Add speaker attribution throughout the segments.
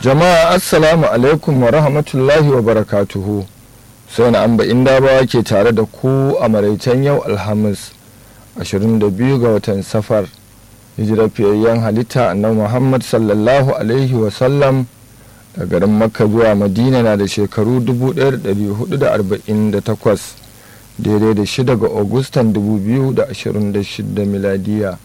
Speaker 1: jama'a assalamu alaikum wa rahmatullahi wa barakatuhu sai na amba inda bawa ke tare da ku a maraicen yau alhamis 22 ga watan safar hijirar fiyayyen halitta annabi muhammad sallallahu alaihi wasallam da garin makka zuwa madina na da shekaru 1448 daidai da 6 ga agustan 2026 miladiya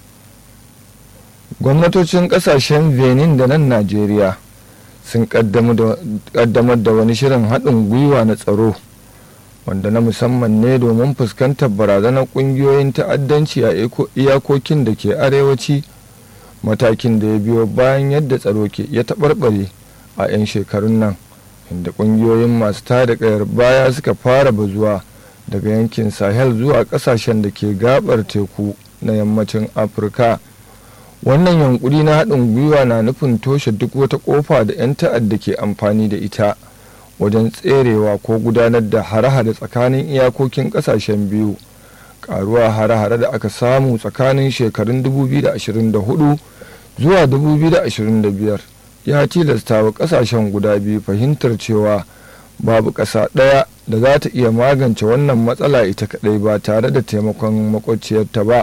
Speaker 1: gwamnatocin kasashen benin da nan najeriya sun kaddamar da wani shirin haɗin gwiwa na tsaro wanda na musamman ne domin fuskantar barazanar ƙungiyoyin ta'addanci a iyakokin da ke arewaci matakin da ya biyo bayan yadda tsaro ke ya taɓarɓare a 'yan shekarun nan inda ƙungiyoyin masu tada ƙayar baya suka fara bazuwa daga yankin sahel zuwa ƙasashen da ke gabar teku na yammacin afirka wannan yankuri na haɗin gwiwa na nufin toshe duk wata ƙofa da 'yan ta'adda ke amfani da ita wajen tserewa ko gudanar da hare-hare tsakanin iyakokin ƙasashen biyu ƙaruwa hare-hare da aka samu tsakanin shekarun 2024 zuwa 2025 ya tilasta wa ƙasashen guda biyu fahimtar cewa babu ƙasa ɗaya da za ta iya magance wannan matsala ita kaɗai ba tare da taimakon makwabciyarta ba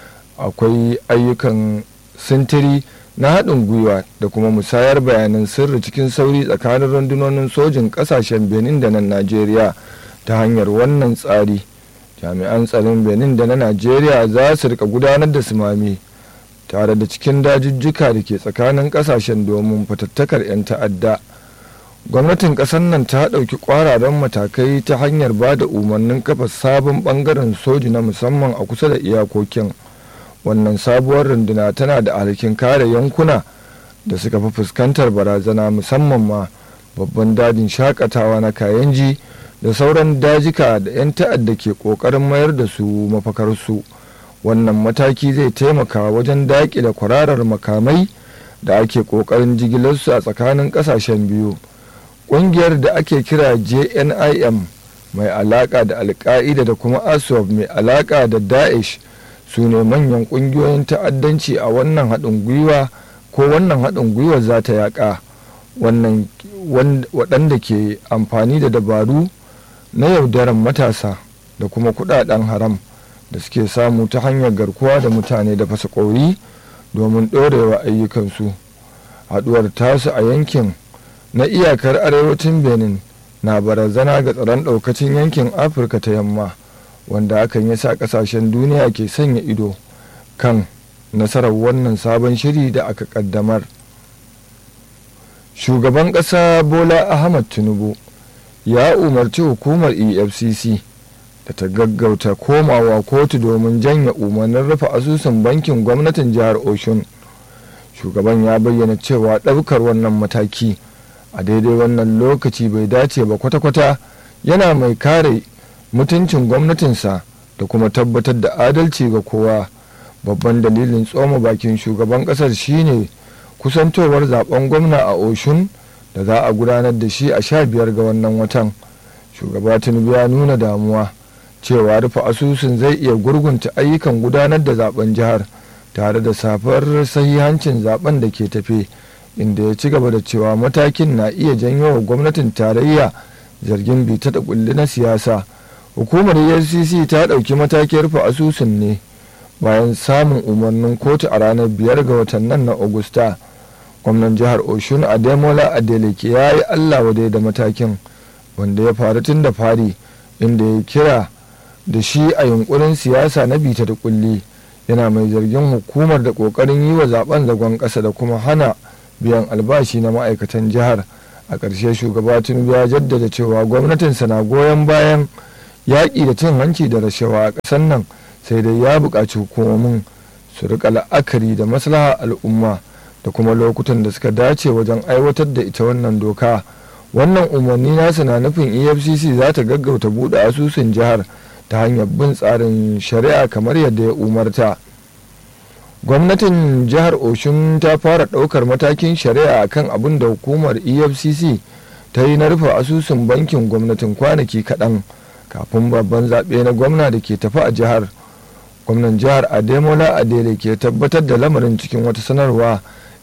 Speaker 1: akwai ayyukan sintiri na haɗin gwiwa da kuma musayar bayanan sirri cikin sauri tsakanin rundunonin sojin ƙasashen benin da na najeriya ta hanyar wannan tsari jami'an tsaron benin da na najeriya za su rika gudanar da sumami tare da cikin dajujjuka da ke tsakanin ƙasashen domin fatattakar 'yan ta'adda gwamnatin ƙasar nan ta ɗauki ƙwararren matakai ta hanyar ba da umarnin kafa sabon ɓangaren soji na musamman a kusa da iyakokin wannan sabuwar runduna tana da alhakin kare yankuna da suka fi fuskantar barazana musamman ma babban dajin shakatawa na kayanji da sauran dajika da 'yan ta'adda ke kokarin mayar da su mafakarsu wannan mataki zai taimaka wajen daƙile kwararar makamai da ake kokarin jigilarsu a tsakanin ƙasashen biyu ƙungiyar da ake kira jnim mai alaƙa da alka'ida da kuma aswab mai alaƙa da daesh su ne manyan ƙungiyoyin ta'addanci a wannan haɗin gwiwa ko wannan haɗin gwiwa za ta yaƙa waɗanda ke amfani da dabaru na yaudaran matasa da kuma kuɗaɗen haram da suke samu ta hanyar garkuwa da mutane da fasa ƙauri domin ɗorewa ayyukansu haɗuwar tasu a yankin na iyakar arewacin benin na barazana ga tsaron ɗaukacin yankin afirka ta yamma wanda hakan ya sa kasashen duniya ke sanya ido kan nasarar wannan sabon shiri da aka kaddamar shugaban ƙasa bola ahmad tinubu ya umarci hukumar efcc da ta gaggauta komawa kotu domin janye umarnin rufe asusun bankin gwamnatin jihar oshun shugaban ya bayyana cewa ɗaukar wannan mataki a daidai wannan lokaci bai dace ba kwata-kwata yana mai kare mutuncin gwamnatinsa da kuma tabbatar da adalci ga kowa babban dalilin tsoma bakin shugaban kasar shine kusantowar zaben gwamna a oshun da za a gudanar da shi a sha biyar ga wannan watan shugaba tinubu ya nuna damuwa cewa rufe asusun zai iya gurgunta ayyukan gudanar da zaben jihar tare da safar sahihancin zaben da ke tafe inda ya ci gaba da cewa matakin na iya janyo wa gwamnatin tarayya zargin bita da kulli na siyasa hukumar efcc ta ɗauki matakin rufe asusun ne bayan samun umarnin kotu a ranar biyar ga watan nan na augusta gwamnan jihar oshun ademola adeleke ya yi allah wadai da matakin wanda ya faru tun da fari inda ya kira da shi a yunkurin siyasa na bita da kulli yana mai zargin hukumar da kokarin yi wa zaben zagon ƙasa da kuma hana biyan albashi na ma'aikatan jihar a ƙarshe shugaba tinubu ya jaddada cewa gwamnatinsa na goyon bayan yaƙi da cin hanci da rashawa a ƙasar nan sai dai ya buƙaci hukumomin su rika la'akari da maslaha al'umma da kuma lokutan da suka dace wajen aiwatar da ita wannan doka wannan umarni nasa na nufin efcc za ta gaggauta buɗe asusun jihar ta hanyar bin tsarin shari'a kamar yadda ya umarta gwamnatin jihar oshun ta fara ɗaukar matakin shari'a akan abin da hukumar efcc ta yi na rufe asusun bankin gwamnatin kwanaki kaɗan kafin babban zaɓe na gwamna da ke tafi a jihar gwamnan jihar ademola adele ke tabbatar da lamarin cikin wata sanarwa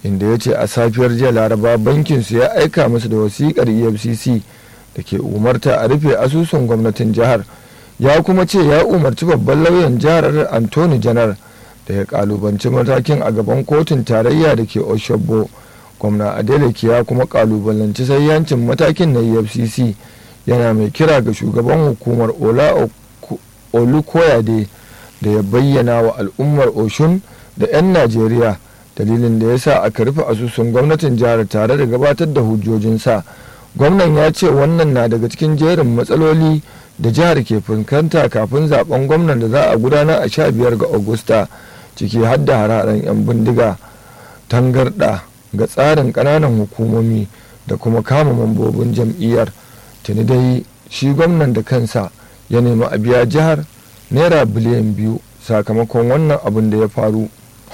Speaker 1: inda ya ce a safiyar jiya laraba bankinsu ya aika musu da wasiƙar efcc da ke umarta a rufe asusun gwamnatin jihar ya kuma ce ya umarci babban lauyan jihar antoni janar da ya kalubanci matakin a gaban kotun tarayya da ke oshogbo gwamna adeleke ya kuma kalubalanci sayyancin matakin na efcc yana mai kira ga shugaban hukumar ola olukoyade da ya bayyana wa al'ummar oshun da 'yan najeriya dalilin da ya sa aka rufe asusun gwamnatin jihar tare da gabatar da hujjojinsa gwamnan ya ce wannan na daga cikin jerin matsaloli da jihar ke fuskanta kafin zaben gwamnan da za a gudanar a sha biyar ga agusta ciki har da hararen 'yan bindiga tangarɗa ga tsarin ƙananan hukumomi da kuma kama mambobin jam'iyyar tuni dai shi gwamnan da kansa ya nemi a biya jihar naira biliyan biyu sakamakon wannan abin da ya faru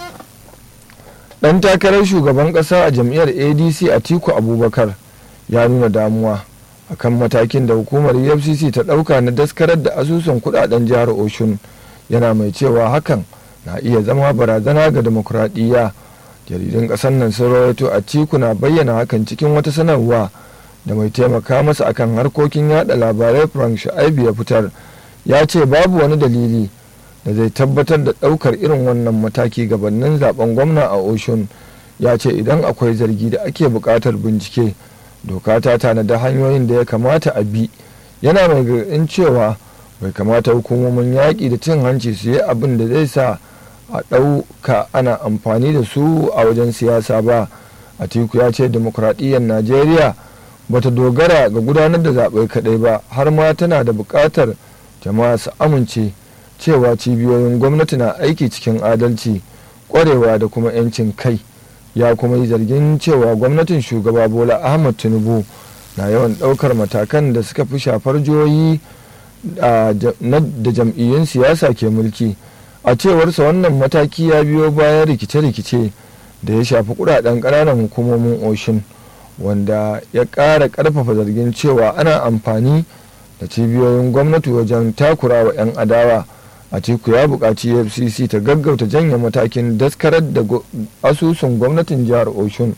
Speaker 1: ɗan takarar shugaban ƙasa a jam'iyyar adc atiku abubakar ya nuna damuwa akan matakin da hukumar efcc ta ɗauka na daskarar da asusun kudaden jihar oshun yana mai cewa hakan na iya zama barazana ga demokuraɗiyya jaridun ƙasar nan sun rawaito a tiku na bayyana hakan cikin wata sanarwa da mai taimaka masa akan harkokin yada labarai frank sha'aibu ya fitar ya ce babu wani dalili da zai tabbatar da ɗaukar irin wannan mataki gabanin zaben gwamna a oshun ya ce idan akwai zargi da ake buƙatar bincike doka ta tanada hanyoyin da ya kamata a bi yana mai gargaɗin cewa bai kamata hukumomin yaƙi da cin hanci su yi abin da zai sa a ɗauka ana amfani da su a wajen siyasa ba atiku ya ce demokuraɗiyyar najeriya bata dogara ga gudanar da zaɓe kaɗai ba har ma tana da buƙatar jama'a su amince cewa cibiyoyin gwamnati na aiki cikin adalci ƙwarewa da kuma 'yancin kai ya kuma yi zargin cewa gwamnatin shugaba bola ahmad tinubu na yawan ɗaukar matakan da suka fi shafar jihohi da jam'iyyun siyasa ke mulki a cewarsa wannan mataki ya biyo bayan rikice-rikice da ya shafi kudaden ƙananan hukumomin oshin wanda ya ƙara ƙarfafa zargin cewa ana amfani da cibiyoyin gwamnati wajen takura wa 'yan adawa a teku ya buƙaci fcc ta gaggauta janye matakin daskarar da asusun gwamnatin jihar oshun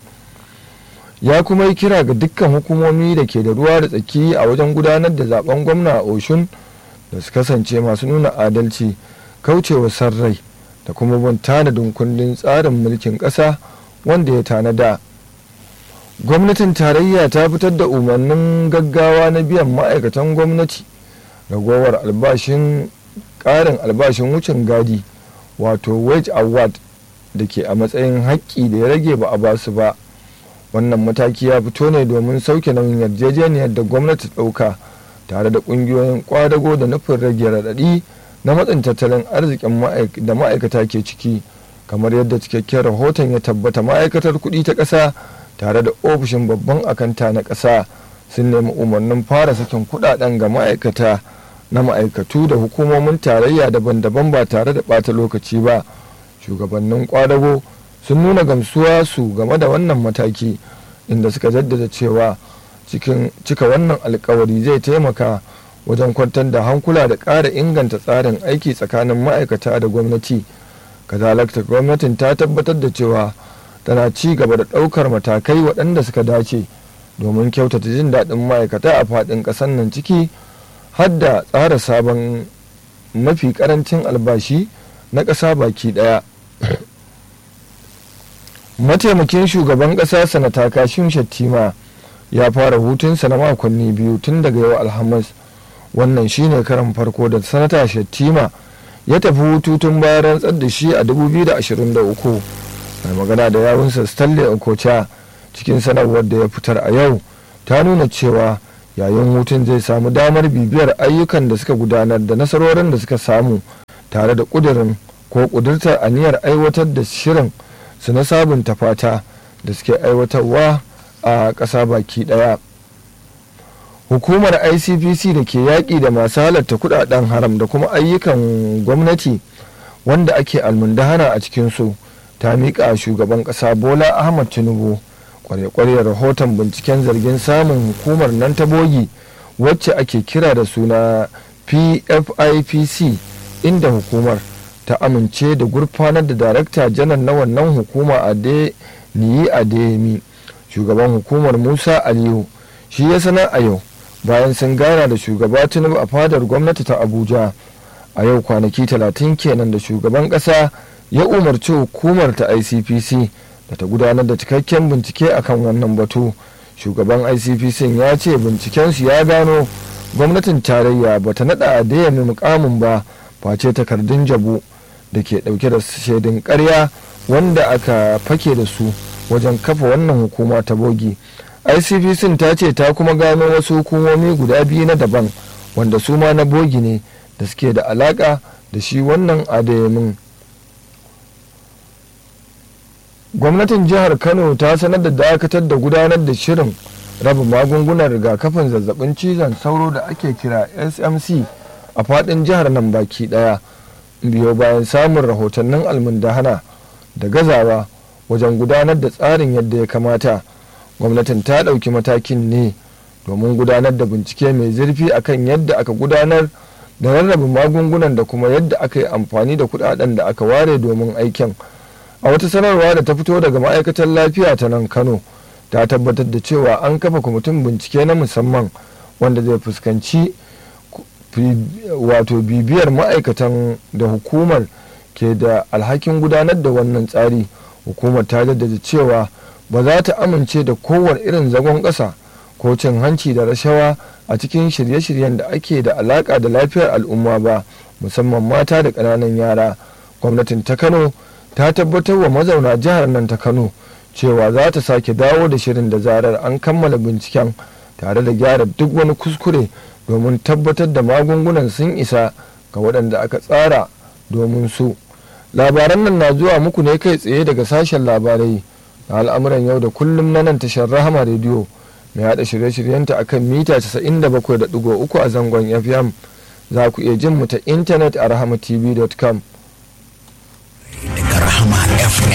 Speaker 1: ya kuma yi kira ga dukkan hukumomi da ke da ruwa da tsaki a wajen gudanar da zaben gwamna a oshun da su kasance masu nuna adalci kaucewa sarrai da kuma bin tanadin kundin tsarin mulkin ƙasa wanda ya tanada gwamnatin tarayya ta fitar da umarnin gaggawa na biyan ma'aikatan gwamnati ragowar albashin ƙarin albashin wucin gadi wato wage award da ke a matsayin haƙƙi da ya rage ba a basu ba wannan mataki ya fito ne domin sauke nauyin yarjejeniyar da gwamnati ɗauka tare da ƙungiyoyin ƙwadago da nufin rage raɗaɗi na matsin tattalin arzikin da ma'aikata ke ciki kamar yadda cikakken rahoton ya tabbata ma'aikatar kuɗi ta ƙasa tare da ofishin babban akanta na ƙasa sun nemi umarnin fara sakin kuɗaɗen ga ma'aikata na ma'aikatu da hukumomin tarayya daban-daban ba tare da ɓata lokaci ba shugabannin kwadago sun nuna gamsuwa su game da wannan mataki inda suka jaddada cewa cikin cika wannan alkawari zai taimaka wajen kwantar da hankula da ƙara inganta tsarin aiki tsakanin ma'aikata da gwamnati kazalakta gwamnatin ta tabbatar da cewa tana ci gaba da ɗaukar matakai waɗanda suka dace domin kyautata jin daɗin ma'aikata a faɗin ƙasar nan ciki har da tsara sabon mafi ƙarancin albashi na ƙasa baki ɗaya mataimakin shugaban ƙasa sanata kashin shattima ya fara hutunsa na makonni biyu tun daga yau alhamis wannan shine karan farko da sanata shattima ya tafi hutu tun bayan rantsar da shi a 2023 mai magana da yawunsa stanley okocha cikin sanarwar da ya fitar a yau ta nuna cewa yayin hutun zai samu damar bibiyar ayyukan da suka gudanar da nasarorin da suka samu tare da kudirin ko kudurtar aniyar aiwatar da shirin su na sabunta fata da suke aiwatarwa a ƙasa baki ɗaya hukumar icpc da ke yaƙi da masu halatta kudaden haram da kuma ayyukan gwamnati wanda ake almundahana a cikinsu ta miƙa shugaban ƙasa bola ahmad tinubu kware-kware rahoton binciken zargin samun hukumar nan ta bogi wacce ake kira da suna pfipc inda hukumar ta amince da gurfanar da darakta janar na wannan hukuma a niyi adeyemi shugaban hukumar musa aliyu shi ya sanar a yau bayan sun gana da shugaba tinubu a fadar gwamnati ta abuja a yau kwanaki talatin kenan da shugaban kasa ya umarci hukumar ta icpc da ta gudanar da cikakken bincike akan wannan batu shugaban icpc ya ce bincikensu ya gano gwamnatin tarayya ba ta naɗa adeyemi mukamin ba face takardun jabu da ke ɗauke da shaidun karya wanda aka fake da su wajen kafa wannan hukuma ta bogi icpc ta ce ta kuma gano wasu hukumomi guda biyu na daban wanda su ma na bogi ne da suke da alaka da shi wannan adayamin gwamnatin jihar kano ta sanar da dakatar da gudanar da shirin raba magungunan rigakafin zazzabin cizon sauro da ake kira smc a fadin jihar nan baki daya biyo bayan samun rahotannin almundahana da gazawa wajen gudanar da tsarin yadda ya kamata gwamnatin ta ɗauki matakin ne domin gudanar da bincike mai zurfi akan yadda aka gudanar da rarraba magungunan da kuma yadda aka yi amfani da kudaden da aka ware domin aikin a wata sanarwa da ta fito daga ma'aikatar lafiya ta nan kano ta tabbatar da cewa an kafa kwamitin bincike na musamman wanda zai fuskanci wato bibiyar ma'aikatan da hukumar ke da alhakin gudanar da wannan tsari hukumar ta jaddada cewa ba za ta amince da kowane irin zagon ƙasa ko cin hanci da rashawa a cikin shirye-shiryen da ake da alaƙa da lafiyar al'umma ba musamman mata da ƙananan yara gwamnatin ta kano ta tabbatar wa mazauna jihar nan ta kano cewa za ta sake dawo da shirin da zarar an kammala binciken tare da gyara duk wani kuskure domin tabbatar da magungunan sun isa ga waɗanda aka tsara domin su labaran nan na zuwa muku ne kai tsaye daga sashen labarai na al'amuran yau da kullum na nan tashar rahama rediyo mai haɗa shirye-shiryenta a kan mita 97.3 a zangon fm za ku iya jin mu ta intanet a rahamatv.com
Speaker 2: daga rahama